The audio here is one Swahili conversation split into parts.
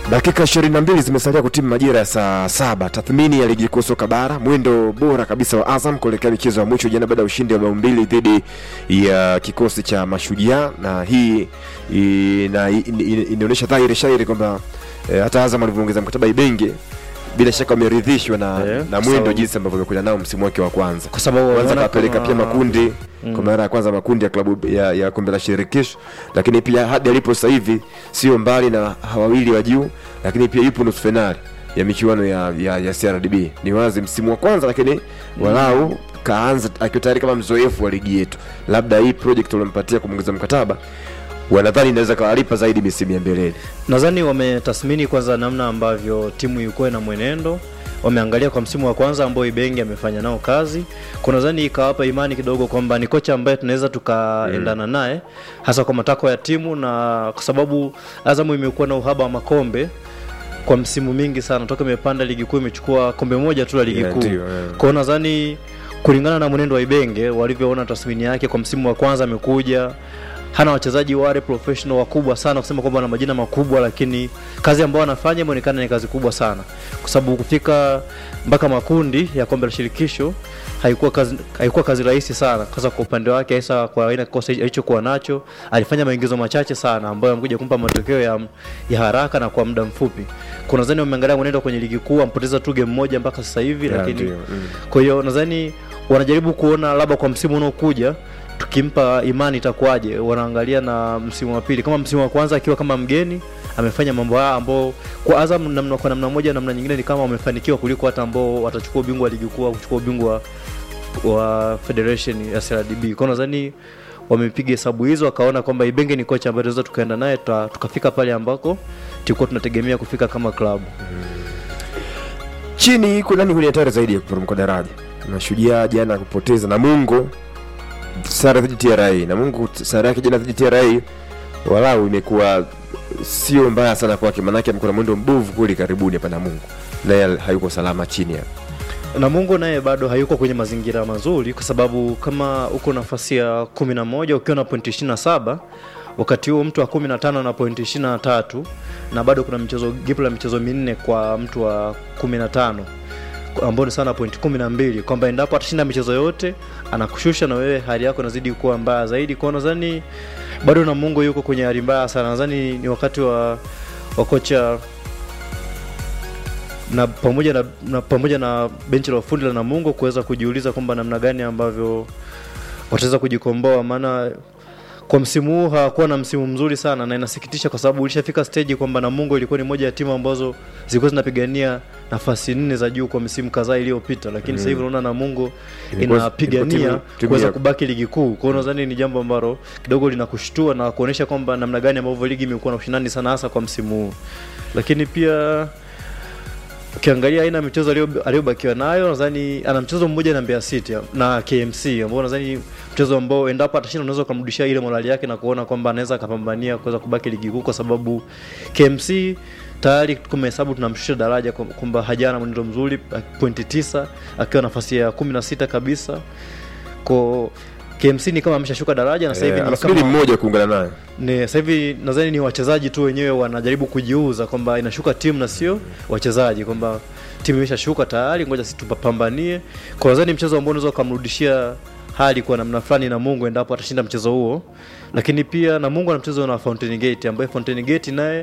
Dakika 22 zimesalia kutimu majira ya saa saba. Tathmini ya ligi kuu soka bara, mwendo bora kabisa wa Azam kuelekea michezo ya mwisho jana baada ya ushindi wa bao mbili dhidi ya kikosi cha Mashujaa, na hii ina- ina- inaonyesha dhahiri shairi kwamba eh, hata Azam alivyoongeza mkataba Ibenge bila shaka wameridhishwa na, Eh, na kwa mwendo sababu- jinsi ambavyo amekuja nao msimu wake wa kwanza kwa sababu kwanza wanaona kapeleka kama- pia makundi kwa mara ya kwanza makundi ya klabu ya, ya kombe la shirikisho, lakini pia hadi alipo sasa hivi sio mbali na hawa wawili wa juu, lakini pia yupo nusu fainali ya michuano ya, ya, ya CRDB. Ni wazi msimu wa kwanza, lakini walau kaanza akiwa tayari kama mzoefu wa ligi yetu. Labda hii project waliompatia kumwongeza mkataba wanadhani inaweza kawalipa zaidi misimu ya mbeleni. nadhani wametathmini kwanza namna ambavyo timu ilikuwa na mwenendo wameangalia kwa msimu wa kwanza ambao Ibenge amefanya nao kazi kwa nadhani ikawapa imani kidogo kwamba ni kocha ambaye tunaweza tukaendana naye hasa kwa matakwa ya timu na kwa sababu Azamu imekuwa na uhaba wa makombe kwa msimu mingi sana toka imepanda ligi kuu imechukua kombe moja tu la ligi Yeah, kuu ndio, yeah. kwao nadhani kulingana na mwenendo wa Ibenge walivyoona tathmini yake kwa msimu wa kwanza amekuja hana wachezaji wale professional wakubwa sana kusema kwamba wana majina makubwa, lakini kazi ambayo anafanya imeonekana ni kazi kubwa sana, kwa sababu kufika mpaka makundi ya kombe la shirikisho haikuwa kazi, haikuwa kazi rahisi sana, kwanza kwa upande wake, hasa kwa aina kikosi alichokuwa nacho. Alifanya maingizo machache sana ambayo amekuja kumpa matokeo ya, ya haraka na kwa muda mfupi. Kuna nadhani wameangalia mwenendo kwenye ligi kuu, ampoteza tu game moja mpaka sasa hivi, Yeah, lakini ndio, mm. kwa hiyo nadhani wanajaribu kuona labda kwa msimu unaokuja tukimpa imani itakuwaje. Wanaangalia na msimu wa pili, kama msimu wa kwanza akiwa kama mgeni amefanya mambo haya ambao kwa Azam namna, kwa namna moja namna nyingine ni kama wamefanikiwa kuliko hata ambao watachukua ubingwa wa ligi kuu au kuchukua ubingwa wa federation ya CRDB. Kwa hiyo nadhani wamepiga hesabu hizo wakaona kwamba Ibenge ni kocha ambaye tunaweza tukaenda naye tuka- tukafika pale ambako tulikuwa tunategemea kufika kama klabu. chini kuna nani kwenye hatari zaidi ya kuporomoka daraja? Mashujaa jana kupoteza Namungo sare dhidi ya TRA. Namungo sare yake jana dhidi ya TRA walau imekuwa sio mbaya sana kwake, maanake amekuwa na mwendo mbovu kweli karibuni hapa Namungo, naye hayuko salama chini hapa. Namungo naye bado hayuko kwenye mazingira mazuri, kwa sababu kama uko nafasi ya kumi na moja ukiwa na pointi ishirini na saba wakati huo mtu wa kumi na tano na pointi ishirini na tatu na bado kuna michezo gipu la michezo minne kwa mtu wa kumi na tano ambao ni sana pointi kumi na mbili kwamba endapo atashinda michezo yote anakushusha na wewe hali yako inazidi kuwa mbaya zaidi kwao. Nadhani bado Namungo yuko kwenye hali mbaya sana. Nadhani ni wakati wa, wa kocha na pamoja na, na pamoja na benchi la ufundi la Namungo kuweza kujiuliza kwamba namna gani ambavyo wataweza kujikomboa, maana kwa msimu huu hawakuwa na msimu mzuri sana, na inasikitisha kwa sababu ulishafika stage kwamba Namungo ilikuwa ni moja ya timu ambazo zilikuwa zinapigania nafasi nne za juu kwa misimu kadhaa iliyopita, lakini sasa hivi unaona Namungo Ilikuwa- ilikuwa inapigania timu- timu kuweza ya- kubaki ligi kuu. Kwa hiyo nadhani ni jambo ambalo kidogo linakushtua na kuonyesha kwamba namna gani ambavyo ligi imekuwa na ushindani sana hasa kwa msimu huu, lakini pia ukiangalia aina ya michezo aliyo- aliyobakiwa nayo, nadhani ana mchezo mmoja na Mbeya City na KMC ambao nadhani mchezo ambao endapo atashinda unaweza kumrudishia ile morali yake na kuona kwamba anaweza akapambania kuweza kubaki ligi kuu, kwa sababu KMC tayari tumehesabu tunamshusha daraja kwa- kwamba hajana mwenendo mzuri, pointi tisa akiwa nafasi ya kumi na sita kabisa ko KMC ni kama ameshashuka daraja na sasa hivi Eh, ni anasubiri kama mmoja kuungana naye. ni sasa hivi nadhani ni wachezaji tu wenyewe wanajaribu kujiuza kwamba inashuka timu na sio wachezaji, kwamba timu imeshashuka tayari, ngoja sisi tupambanie. Kwa nadhani mchezo ambao unaweza ukamrudishia hali kwa namna fulani na Mungu endapo atashinda mchezo huo, lakini pia na Mungu ana mchezo na Fountain Gate ambaye Fountain Gate naye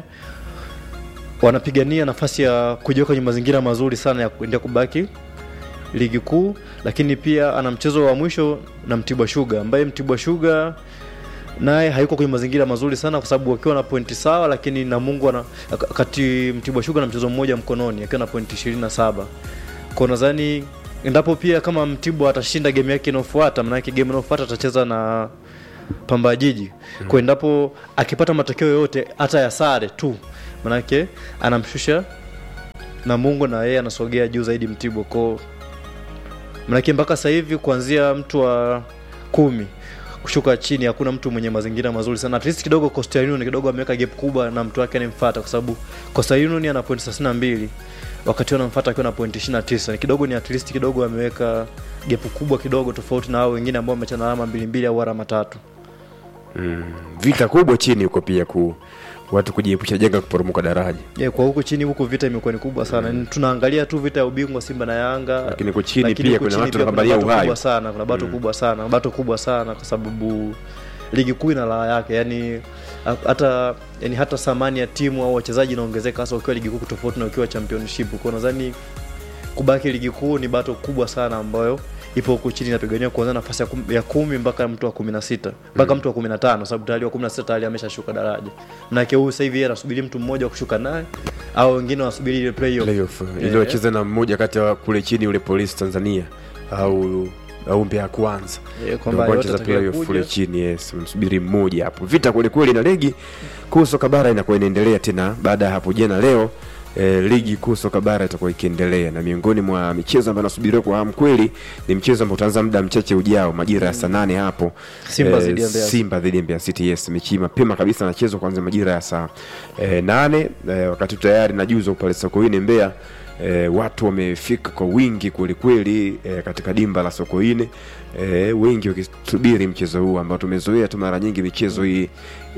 wanapigania nafasi ya kujiweka kwenye mazingira mazuri sana ya kuendelea kubaki ligi kuu, lakini pia ana mchezo wa mwisho na Mtibwa Sugar ambaye Mtibwa Sugar naye hayuko kwenye mazingira mazuri sana kwa sababu wakiwa na pointi sawa, lakini Namungo ana kati Mtibwa Sugar na mchezo mmoja mkononi akiwa na pointi 27. Kwa nadhani endapo pia kama Mtibwa atashinda game yake inayofuata, maana yake game inayofuata atacheza na Pamba Jiji. Kwa endapo akipata matokeo yote hata ya sare tu, maana yake anamshusha Namungo na yeye anasogea juu zaidi Mtibwa. Kwa maanake mpaka sasa hivi kuanzia mtu wa kumi kushuka chini hakuna mtu mwenye mazingira mazuri sana. At least kidogo Coastal Union kidogo ameweka gap kubwa na mtu wake anayemfuata, kwa sababu Coastal Union ana point 32 wakati wanamfuata akiwa na point 29. Ni kidogo ni at least kidogo ameweka gap kubwa kidogo tofauti na hao wengine ambao wamechana alama mbili mbili au alama tatu. vita kubwa chini huko pia ku watu kujiepusha janga kuporomoka daraja yeah, kwa huku chini huku vita imekuwa ni kubwa sana mm. tunaangalia tu vita ya ubingwa simba na yanga Lakini huku chini Lakini pia huku kuna chini watu pia kuna wanapambania bato uhai. kubwa sana kuna bato kubwa sana bato kubwa sana kwa sababu ligi kuu ina raha yake yani ha- hata yani hata thamani ya timu au wachezaji inaongezeka hasa ukiwa ligi kuu tofauti na ukiwa championship kwa nadhani kubaki ligi kuu ni bato kubwa sana ambayo ipo huku chini inapiganiwa kuanzia nafasi ya, kum, ya kumi mpaka mtu wa kumi na sita mpaka mtu wa kumi na tano sababu tayari wa kumi na sita tayari ameshashuka daraja manake huyu sasa hivi yeye anasubiri mtu mmoja wa kushuka naye au wengine wanasubiri ile playoff playoff Yeah. iliyocheza na mmoja kati ya kule chini yule polisi tanzania au au Mbeya ya kwanza Yeah, kwamba Ndio yote wanacheza atakaye playoff kuja. kule chini yes msubiri mmoja hapo vita kweli kweli na ligi kuu soka bara inakuwa inaendelea tena baada ya hapo jana leo E, ligi kuu soka bara itakuwa ikiendelea na miongoni mwa michezo ambayo nasubiriwa kwa hamu kweli ni mchezo ambao utaanza muda mchache ujao majira ya saa nane hapo Simba Eh, dhidi ya Mbeya City. Simba dhidi ya Mbeya City yes mechi hii mapema kabisa nachezwa kuanzia majira ya saa e, nane e, wakati tayari najuzwa pale Sokoine Mbeya e, watu wamefika kwa wingi kwelikweli e, katika dimba la Sokoine e, wengi wakisubiri mchezo huu ambao tumezoea tu mara nyingi michezo hii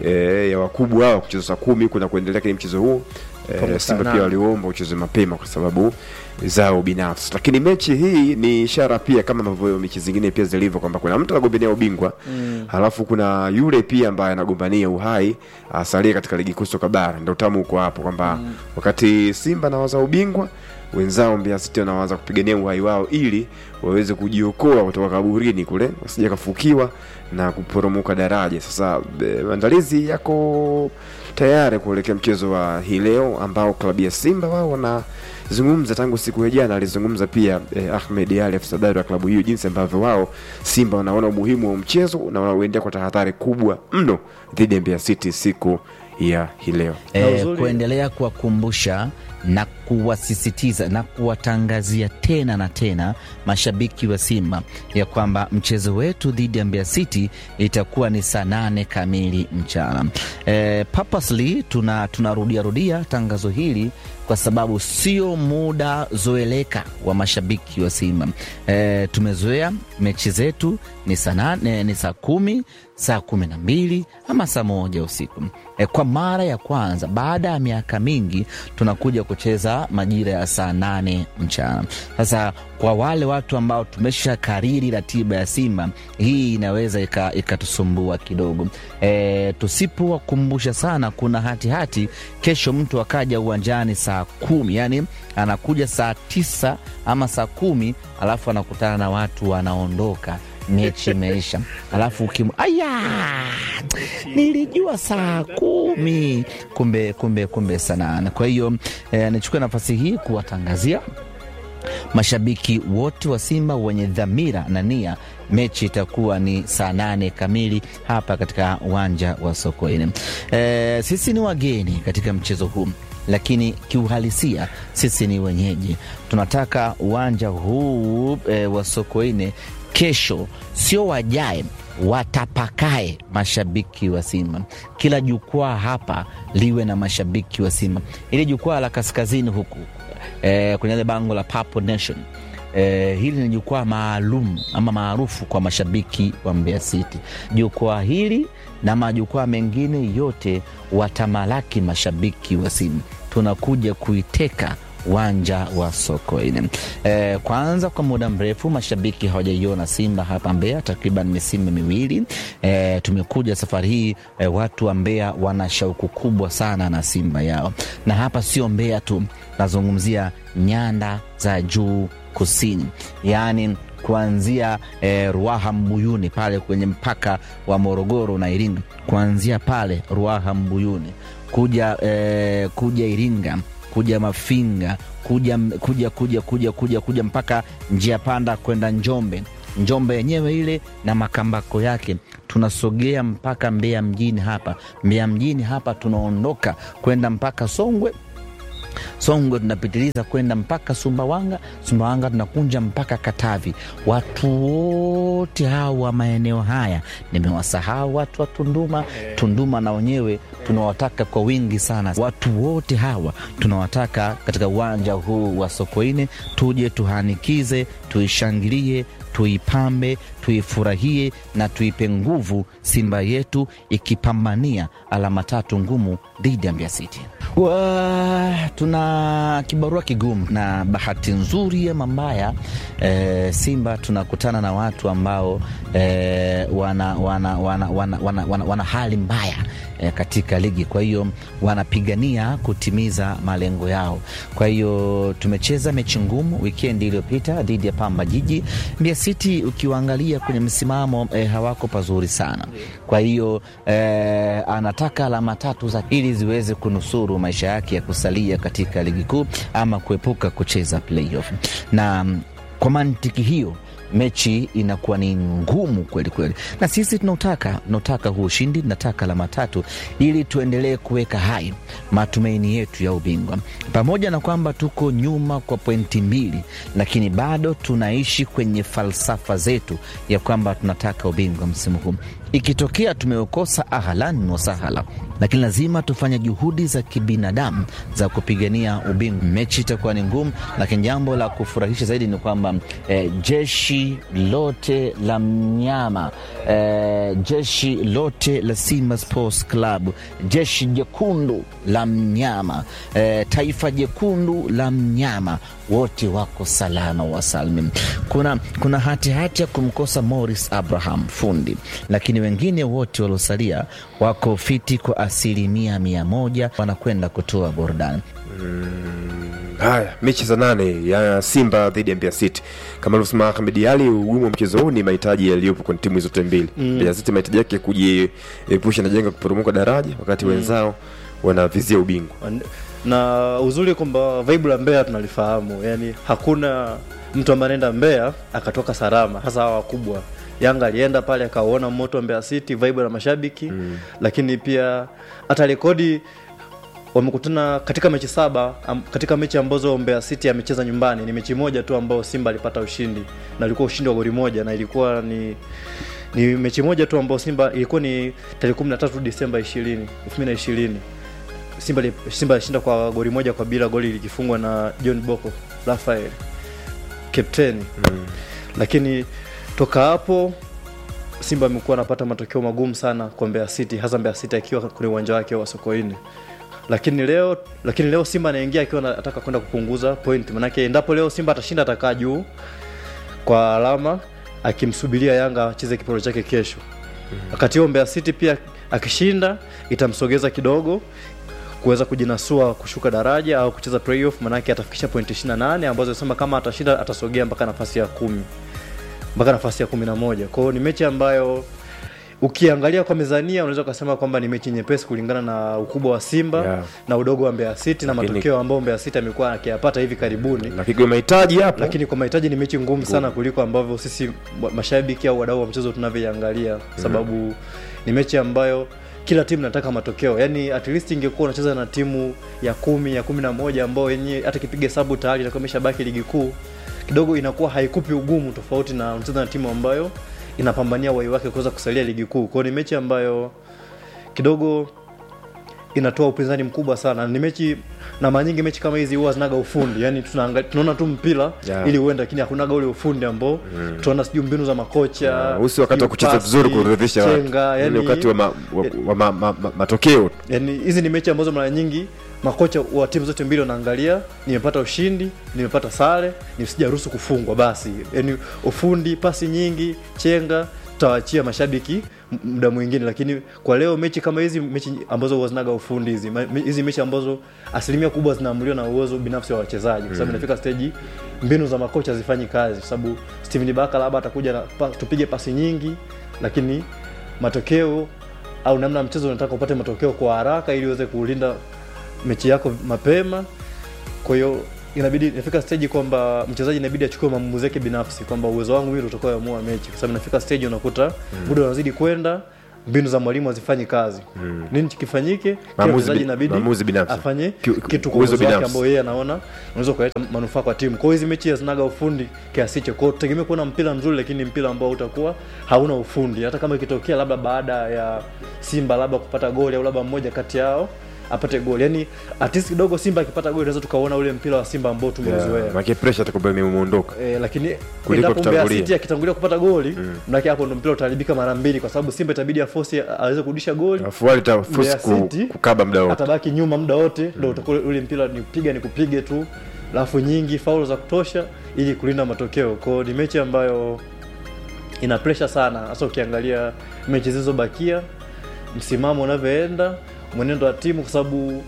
e, ya wakubwa hao kucheza saa kumi kuna kuendelea lakini mchezo huu Kama e, saa Simba pia nane. waliomba ucheze mapema kwa sababu zao binafsi lakini mechi hii ni ishara pia kama ambavyo mechi zingine pia zilivyo kwamba kuna mtu anagombania ubingwa mm. halafu kuna yule pia ambaye anagombania uhai asalie katika ligi kuu soka bara ndio utamu uko hapo kwamba mm. wakati simba nawaza ubingwa wenzao Mbeya City wanawaza kupigania uhai wao ili waweze kujiokoa kutoka kaburini kule wasije kafukiwa na kuporomoka daraja sasa e, maandalizi yako tayari kuelekea mchezo wa hii leo ambao klabu ya Simba wao wanazungumza tangu siku ya jana. Alizungumza pia eh, Ahmed Ali afisa habari wa klabu hiyo, jinsi ambavyo wao Simba wanaona umuhimu wa mchezo na wanauendea kwa tahadhari kubwa mno dhidi ya Mbeya City siku ya hii leo. Na e, uzuri- kuendelea kuwakumbusha na kuwasisitiza na kuwatangazia tena na tena mashabiki wa Simba ya kwamba mchezo wetu dhidi ya Mbeya City itakuwa ni saa nane kamili mchana. E, purposely tuna tunarudia rudia tangazo hili kwa sababu sio muda zoeleka wa mashabiki wa Simba. E, tumezoea mechi zetu ni saa nane, ni saa kumi, saa kumi na mbili ama saa moja usiku. E, kwa mara ya kwanza baada ya miaka mingi tunakuja kucheza majira ya saa nane mchana. Sasa kwa wale watu ambao tumesha kariri ratiba ya Simba, hii inaweza ika- ikatusumbua kidogo. E, tusipowakumbusha sana, kuna hatihati hati, kesho mtu akaja uwanjani saa kumi, yani anakuja saa tisa ama saa kumi alafu anakutana na watu wanaondoka mechi imeisha, alafu ukim aya, nilijua saa kumi, kumbe kumbe kumbe saa nane. Kwa hiyo eh, nichukue nafasi hii kuwatangazia mashabiki wote wa Simba wenye dhamira na nia, mechi itakuwa ni saa nane kamili hapa katika uwanja wa Sokoine. E, sisi ni wageni katika mchezo huu lakini kiuhalisia sisi ni wenyeji. Tunataka uwanja huu e, wa Sokoine kesho sio wajae watapakae mashabiki wa Simba. Kila jukwaa hapa liwe na mashabiki wa Simba. Ili jukwaa la kaskazini huku e, kwenye ile bango la Purple Nation e, hili ni jukwaa maalum ama maarufu kwa mashabiki wa Mbeya City. Jukwaa hili na majukwaa mengine yote watamalaki mashabiki wa Simba. Tunakuja kuiteka uwanja wa Sokoine. E, kwanza kwa muda mrefu mashabiki hawajaiona Simba hapa Mbeya, takriban misimu miwili. E, tumekuja safari hii e, watu wa Mbeya wana shauku kubwa sana na Simba yao, na hapa sio Mbeya tu, nazungumzia nyanda za juu kusini, yaani kuanzia eh, Ruaha Mbuyuni pale kwenye mpaka wa Morogoro na Iringa, kuanzia pale Ruaha Mbuyuni kuja eh, kuja Iringa kuja Mafinga kuja kuja kuja kuja kuja kuja mpaka njia panda kwenda Njombe, Njombe yenyewe ile na makambako yake, tunasogea mpaka Mbeya mjini hapa. Mbeya mjini hapa tunaondoka kwenda mpaka Songwe Songwe tunapitiliza kwenda mpaka Sumbawanga, Sumbawanga tunakunja mpaka Katavi. Watu wote hawa wa maeneo haya, nimewasahau watu wa Tunduma. Tunduma na wenyewe tunawataka kwa wingi sana. Watu wote hawa tunawataka katika uwanja huu wa Sokoine, tuje tuhanikize, tuishangilie, tuipambe, tuifurahie na tuipe nguvu Simba yetu ikipambania alama tatu ngumu dhidi ya Mbeya City. Wa, tuna kibarua kigumu na bahati nzuri ama mbaya e, Simba tunakutana na watu ambao e, wana, wana, wana, wana, wana, wana, wana hali mbaya e, katika ligi, kwa hiyo wanapigania kutimiza malengo yao. Kwa hiyo tumecheza mechi ngumu wikendi iliyopita dhidi ya Pamba Jiji. Mbeya City ukiwaangalia kwenye msimamo e, hawako pazuri sana, kwa hiyo e, anataka alama tatu za ili ziweze kunusuru maisha yake ya kusalia katika ligi kuu ama kuepuka kucheza playoff. Na kwa mantiki hiyo mechi inakuwa ni ngumu kweli kweli, na sisi tunautaka tunautaka huu ushindi, tunataka alama tatu ili tuendelee kuweka hai matumaini yetu ya ubingwa, pamoja na kwamba tuko nyuma kwa pointi mbili, lakini bado tunaishi kwenye falsafa zetu ya kwamba tunataka ubingwa msimu huu. Ikitokea tumeukosa, ahlan wasahala, lakini lazima tufanye juhudi za kibinadamu za kupigania ubingwa. Mechi itakuwa ni ngumu, lakini jambo la kufurahisha zaidi ni kwamba eh, jeshi lote la mnyama eh, jeshi lote la Simba Sports Club, jeshi jekundu la mnyama eh, taifa jekundu la mnyama wote wako salama wasalmin. Kuna, kuna hatihati hati ya kumkosa Morris Abraham fundi, lakini wengine wote waliosalia wako fiti kwa asilimia mia moja, wanakwenda kutoa burudani. Haya, mechi za nane ya Simba dhidi ya Mbeya City, kama alivyosema Ahmed Ali, ugumu wa mchezo huu ni mahitaji yaliyopo kwenye timu zote mbili. Mbeya City mahitaji yake kujiepusha na jenga kuporomoka daraja, wakati wenzao wanavizia ubingwa. na uzuri kwamba vibe la Mbeya tunalifahamu, yani hakuna mtu ambaye anaenda Mbeya akatoka salama, hasa hawa wakubwa. Yanga alienda pale akauona moto wa Mbeya City, vibe la mashabiki lakini pia hata rekodi wamekutana katika mechi saba am, katika mechi ambazo Mbeya City amecheza nyumbani ni mechi moja tu ambayo Simba alipata ushindi na ilikuwa ushindi wa goli moja na ilikuwa ni ni mechi moja tu ambayo Simba ilikuwa ni tarehe 13 Disemba 20 2020 Simba li- Simba alishinda kwa goli moja kwa bila, goli likifungwa na John Boko Rafael kapteni mm. Lakini toka hapo Simba amekuwa anapata matokeo magumu sana kwa Mbeya City, hasa Mbeya City akiwa kwenye uwanja wake wa Sokoine. Lakini leo lakini leo Simba anaingia akiwa anataka kwenda kupunguza point, manake endapo leo Simba atashinda atakaa juu kwa alama akimsubiria Yanga acheze kiporo chake kesho. Wakati huo Mbeya City pia akishinda itamsogeza kidogo kuweza kujinasua kushuka daraja au kucheza playoff, manake atafikisha pointi 28 ambazo sema kama atashinda atasogea mpaka nafasi ya kumi mpaka nafasi ya kumi na moja. Kwa hiyo ni mechi ambayo ukiangalia kwa mezania unaweza ukasema kwamba ni mechi nyepesi kulingana na ukubwa wa Simba Yeah. na udogo wa Mbeya City na Lakini- matokeo ambayo Mbeya City amekuwa akiyapata hivi karibuni Lakini kwa mahitaji hapo lakini kwa mahitaji ni mechi ngumu sana kuliko ambavyo sisi wa- mashabiki au wadau wa mchezo tunavyoiangalia kwa sababu ni mechi ambayo kila timu nataka matokeo yani at least ingekuwa unacheza na timu ya kumi ya kumi na moja ambao yenyewe hata kipiga hesabu tayari itakuwa imeshabaki ligi kuu kidogo inakuwa haikupi ugumu tofauti na unacheza na timu ambayo inapambania wai wake kuweza kusalia ligi kuu kwao ni mechi ambayo kidogo inatoa upinzani mkubwa sana ni mechi na mara nyingi mechi kama hizi huwa zinaga ufundi yani tunaanga- tunaona tu mpira Yeah. ili uende lakini hakunaga ule ufundi ambao tunaona sijui mbinu za makocha uh, usi wakati wa sijui kucheza pasi, vizuri kuridhisha watu, chenga, yani yani, wakati wa, ma, wa, wa ma, ma, ma, matokeo yani hizi ni mechi ambazo mara nyingi makocha wa timu zote mbili wanaangalia nimepata ushindi nimepata sare nisijaruhusu kufungwa basi yani ufundi pasi nyingi chenga tutawaachia mashabiki m- muda mwingine lakini kwa leo mechi kama hizi mechi ambazo huwa zinaga ufundi hizi ma- me- hizi mechi ambazo asilimia kubwa zinaamuliwa na uwezo binafsi wa wachezaji kwa sababu inafika stage mbinu za makocha hazifanyi kazi kwa sababu Steven Baka labda atakuja na pa, tupige pasi nyingi lakini matokeo au namna mchezo unataka upate matokeo kwa haraka ili uweze kulinda mechi yako mapema kwa hiyo inabidi inafika stage kwamba mchezaji inabidi achukue maamuzi yake binafsi kwamba uwezo wangu mimi ndio utakaoamua mechi kwa sababu inafika stage unakuta muda unazidi kwenda mbinu za mwalimu hazifanyi kazi nini kifanyike kila Maamuzi mchezaji bi- inabidi maamuzi binafsi. afanye Ki- ki- kitu kwa uwezo uwezo wake binafsi. ambao yeye anaona unaweza kuleta manufaa kwa timu. Kwa hiyo hizi mechi hazinaga ufundi kiasi hicho. Kwa hiyo tegemea kuona mpira mzuri, lakini mpira ambao utakuwa hauna ufundi. Hata kama ikitokea labda baada ya Simba labda kupata goli au labda mmoja kati yao apate goli yani at least kidogo simba akipata goli tunaweza tukaona ule mpira wa simba ambao tumeuzoea Yeah, maana pressure atakuwa imemuondoka. E, lakini Kuliko endapo Mbeya kutangulia. City akitangulia kupata goli mm. mnake hapo ndo mpira utaharibika mara mbili kwa sababu Simba itabidi afosi aweze kurudisha goli Alafu wale tafusi Mbeya ku, City, kukaba muda wote. atabaki nyuma muda wote ndo utakuwa ule mpira ni kupiga ni kupige tu alafu nyingi faulo za kutosha ili kulinda matokeo kwao ni mechi ambayo ina pressure sana hasa ukiangalia mechi zilizobakia msimamo unavyoenda mwenendo wa timu kwa sababu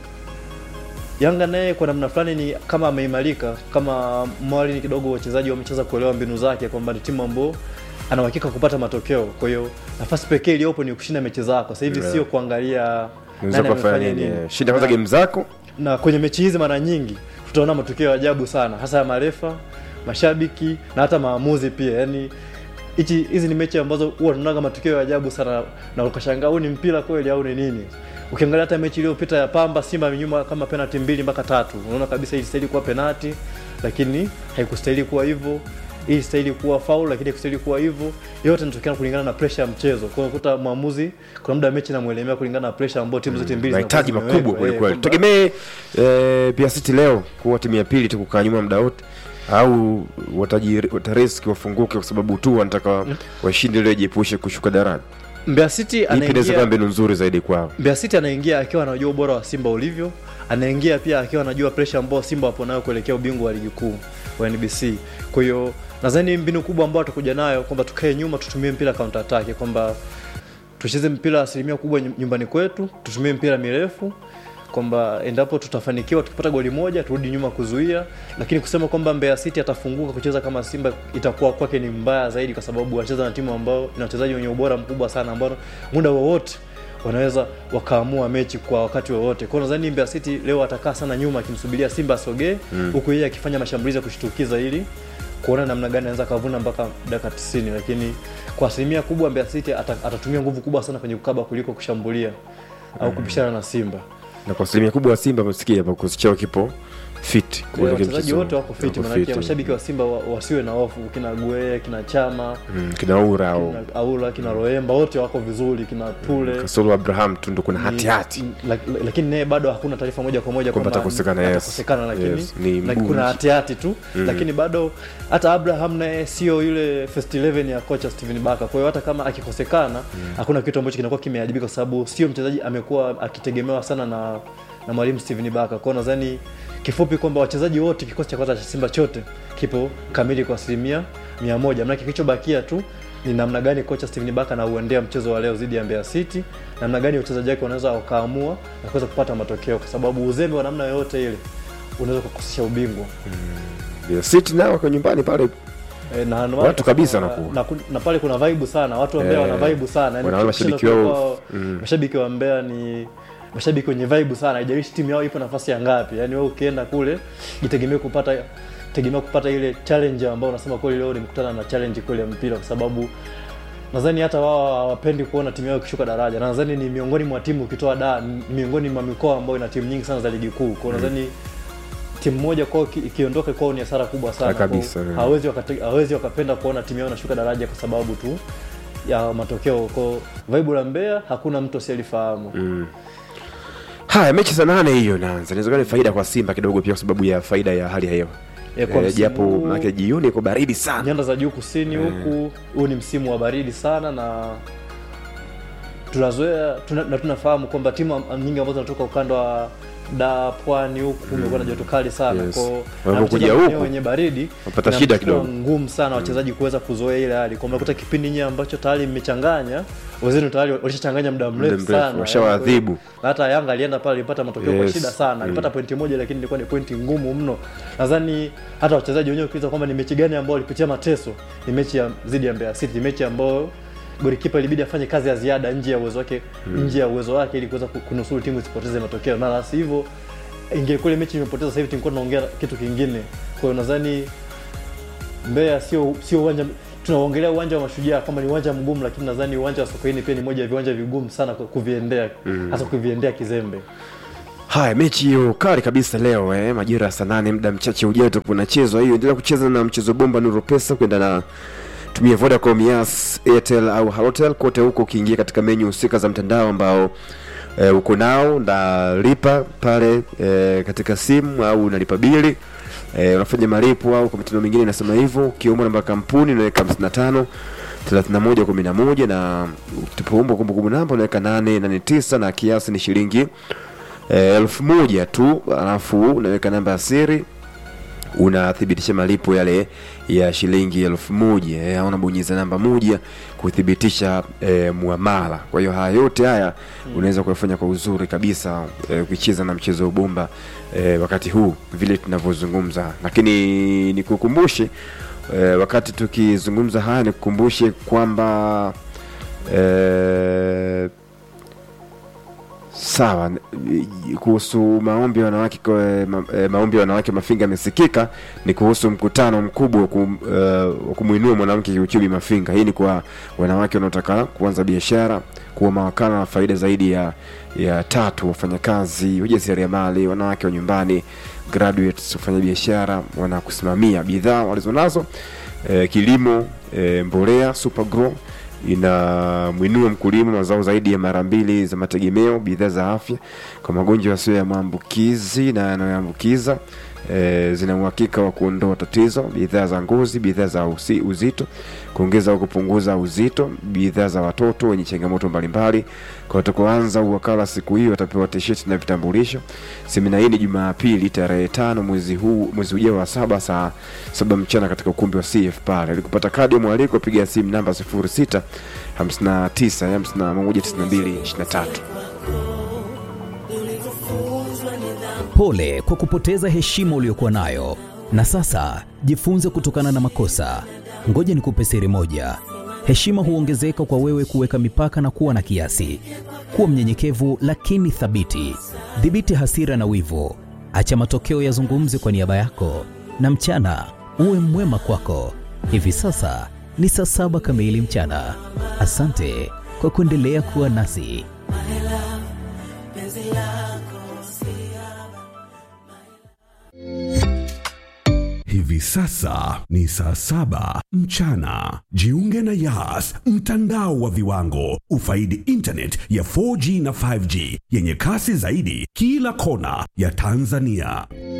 Yanga naye kwa namna fulani ni kama ameimarika, kama mwali ni kidogo wachezaji wamecheza kuelewa mbinu zake kwamba ni timu ambayo ana uhakika kupata matokeo. Kwa hiyo nafasi pekee iliyopo ni kushinda mechi zako. Sasa hivi Yeah. sio kuangalia Unaweza nani kufanya amefanya nini? nini. eh, Shinda kwanza Na- game zako. na kwenye mechi hizi mara nyingi tutaona matukio ya ajabu sana hasa ya marefa mashabiki na hata maamuzi pia yani hichi hizi ni mechi ambazo huwa tunaonaga matukio ya ajabu sana na ukashangaa huu ni mpira kweli au ni nini ukiangalia hata mechi iliyopita ya pamba simba nyuma kama penalti mbili mpaka tatu unaona kabisa ilistahili kuwa penalti lakini haikustahili kuwa hivyo hii ilistahili kuwa faul lakini haikustahili kuwa hivyo yote inatokana kulingana na pressure ya mchezo kwa hiyo unakuta mwamuzi kuna muda mechi namwelemea kulingana na pressure ambayo timu zote mbili zinakuwa mahitaji zimewekwa. makubwa kweli Eh, kweli. kwamba- Tegemee eh, pia City leo kuwa timu ya pili tu kukaa nyuma muda wote au wataji watariski wafunguke kwa sababu tu wanataka washinde ili wajiepushe kushuka daraja. Mbeya City Ipi inaweza kuwa anaingia mbinu nzuri zaidi kwao? Mbeya City anaingia akiwa anajua ubora wa Simba ulivyo, anaingia pia akiwa anajua pressure ambayo Simba wapo nayo kuelekea ubingwa wa ligi kuu wa NBC. Kwa hiyo nadhani mbinu kubwa ambayo tutakuja nayo kwamba tukae nyuma, tutumie mpira counter attack, kwamba tucheze mpira asilimia kubwa nyum- nyumbani kwetu, tutumie mpira mirefu kwamba endapo tutafanikiwa tukipata goli moja turudi nyuma kuzuia, lakini kusema kwamba Mbeya City atafunguka kucheza kama Simba itakuwa kwake ni mbaya zaidi, kwa sababu anacheza na timu ambayo ina wachezaji wenye ubora mkubwa sana ambao muda wowote wanaweza wakaamua mechi kwa wakati wowote. Kwa hiyo nadhani Mbeya City leo atakaa sana nyuma akimsubiria Simba asogee, huku yeye akifanya mashambulizi ya kushtukiza ili kuona namna gani anaweza kavuna mpaka dakika 90, lakini kwa asilimia kubwa Mbeya City ata, atatumia nguvu kubwa sana kwenye kukaba kuliko kushambulia au kupishana na Simba. Na kwa asilimia kubwa wa Simba amesikia hapa kikosi chao kipo fit. Kwa kuelekea wachezaji mchezo- wote wako fiti, wako maanake fit. mashabiki wa Simba wa- wasiwe na hofu, kina Gueye, kina Chama, Mm, kina Ura au kina Aula, kina Roemba wote wako vizuri, kina Tule Kasolo Abraham tu ndo kuna Ni- hati hati. n- lak- lakini naye bado hakuna taarifa moja kwa moja Kwamba kwamba atakosekana, yes. atakosekana, lakini Yes, ni laki- mgumu. kuna hatihati tu lakini bado hata Abraham naye sio yule first 11 ya kocha Steven Baka. Kwa hiyo hata kama akikosekana hakuna kitu ambacho kinakuwa kimeharibika, kwa sababu sio mchezaji amekuwa akitegemewa sana na na mwalimu Steven Baka. Kwa hiyo nadhani kifupi kwamba wachezaji wote, kikosi cha kwanza cha Simba chote kipo kamili kwa asilimia mia moja. Maanake kilichobakia tu ni namna gani kocha Steven Baka anauendea mchezo wa leo dhidi ya Mbeya City, namna gani wachezaji wake wanaweza wakaamua na kuweza kupata matokeo, kwa sababu uzembe wa namna yoyote ile unaweza kukosesha ubingwa. Mbeya City nao wako nyumbani pale E, na, na, Watu kabisa na, wanakuwa. na, na pale kuna vibe sana, watu wa Mbeya Eh, wana vibe sana, yani wanaona kushinda mashabiki wao, kwao, mashabiki wa Mbeya ni mashabiki wenye vibe sana, haijalishi timu yao ipo nafasi ya ngapi. Yani wewe ukienda kule jitegemee kupata tegemea kupata ile challenge ambayo unasema kweli leo nimekutana na challenge kweli ya mpira, kwa sababu nadhani hata wao hawapendi kuona timu yao ikishuka daraja, na nadhani ni miongoni mwa timu ukitoa da ni miongoni mwa mikoa ambayo ina timu nyingi sana za ligi kuu. Kwa hiyo nadhani timu moja kwao iki- ikiondoka kwao ni hasara kubwa sana. Ah, kabisa, Kwa hiyo yeah. hawezi wakate, hawezi wakapenda kuona timu yao inashuka daraja kwa sababu tu ya matokeo. Kwa vibe la Mbeya hakuna mtu asiyelifahamu. Haya, mechi za nane hiyo naanza. Inaweza kuwa ni faida kwa Simba kidogo pia kwa sababu ya faida ya hali ya hewa. Eh, kwa Eh, msimu japo huu- maana jioni iko baridi sana. nyanda za juu kusini huku huu ni msimu wa baridi sana na tunazoea tuna, na tunafahamu kwamba timu am- nyingi ambazo zinatoka ukanda wa da pwani huku kumekuwa na joto kali sana Yes. Kwao, Wanapokuja na huku, huku wenye baridi wapata inakuwa shida kidogo. ngumu sana wachezaji kuweza kuzoea ile hali kwa unakuta kipindi nyinyi ambacho tayari mmechanganya wenzenu tayari walishachanganya muda mrefu mrefu, sana washawaadhibu. na hata Yanga alienda pale alipata matokeo kwa Yes. shida sana alipata pointi moja lakini ilikuwa ni pointi ngumu mno nadhani hata wachezaji wenyewe ukiuliza kwamba ni mechi gani ambayo walipitia mateso ni mechi ya dhidi ya Mbeya City mechi ambayo golikipa ilibidi afanye kazi ya ziada nje ya uwezo wake nje ya uwezo wake ili kuweza ku- kunusuru timu isipoteze matokeo na la sivyo ingekuwa ile mechi imepoteza sasa hivi tulikuwa tunaongea kitu kingine kwa hiyo nadhani Mbeya sio sio uwanja tunaongelea uwanja wa Mashujaa kwamba ni uwanja mgumu, lakini nadhani uwanja wa Sokoine pia ni moja ya viwanja vigumu sana ku- kuviendea hasa kuviendea kizembe. Haya, mechi hiyo kali kabisa leo eh, majira ya saa nane, muda mchache ujao itakuwa inachezwa hiyo. Endelea kucheza na mchezo bomba Nuru Pesa kwenda na tumia Vodacom, Yas, Airtel au Halotel kote huko, ukiingia katika menyu husika za mtandao ambao e, uko nao nalipa pale e, katika simu au unalipa bili e, unafanya malipo au kwa mitandao mingine inasema hivyo ukiomba namba ya kampuni unaweka 55 31 11 na tupoomba kumbukumbu namba unaweka 889 na kiasi ni shilingi eh, elfu moja tu alafu unaweka namba ya siri unathibitisha malipo yale ya shilingi elfu moja eh, au unabonyeza namba moja kuthibitisha eh, muamala kwa hiyo haya yote haya unaweza kuyafanya kwa uzuri kabisa eh, ukicheza na mchezo wa bomba eh, wakati huu vile tunavyozungumza lakini nikukumbushe eh, wakati tukizungumza haya nikukumbushe kwamba eh, sawa n- kuhusu maombi ya wanawake kwa- ma, eh, maombi ya wanawake mafinga yamesikika ni kuhusu mkutano mkubwa wa kum, eh, wa kumwinua mwanamke kiuchumi mafinga hii ni kwa wanawake wanaotaka kuanza biashara kuwa mawakala na faida zaidi ya ya tatu wafanyakazi wajasiriamali wanawake wa nyumbani graduates wafanya biashara wanakusimamia bidhaa walizonazo eh, kilimo eh, mbolea supergrow inamwinua mkulima mazao zaidi ya mara mbili za mategemeo bidhaa za afya kwa magonjwa yasiyo ya maambukizi na yanayoambukiza e, zina uhakika wa kuondoa tatizo bidhaa za ngozi bidhaa za usi, uzito kuongeza au kupunguza uzito bidhaa za watoto wenye changamoto mbalimbali kwa watakaoanza uwakala siku hiyo watapewa tisheti na vitambulisho semina hii ni jumapili tarehe tano mwezi huu mwezi ujao wa saba saa saba mchana katika ukumbi wa cf pale ili kupata kadi ya mwaliko piga simu namba 06 59 51 92 23 Pole kwa kupoteza heshima uliyokuwa nayo, na sasa jifunze kutokana na makosa. Ngoja nikupe siri moja: heshima huongezeka kwa wewe kuweka mipaka na kuwa na kiasi. Kuwa mnyenyekevu lakini thabiti. Dhibiti hasira na wivu, acha matokeo yazungumze kwa niaba yako, na mchana uwe mwema kwako. Hivi sasa ni saa saba kamili mchana. Asante kwa kuendelea kuwa nasi. Hivi sasa ni saa saba mchana. Jiunge na Yas, mtandao wa viwango. Ufaidi internet ya 4G na 5G yenye kasi zaidi kila kona ya Tanzania.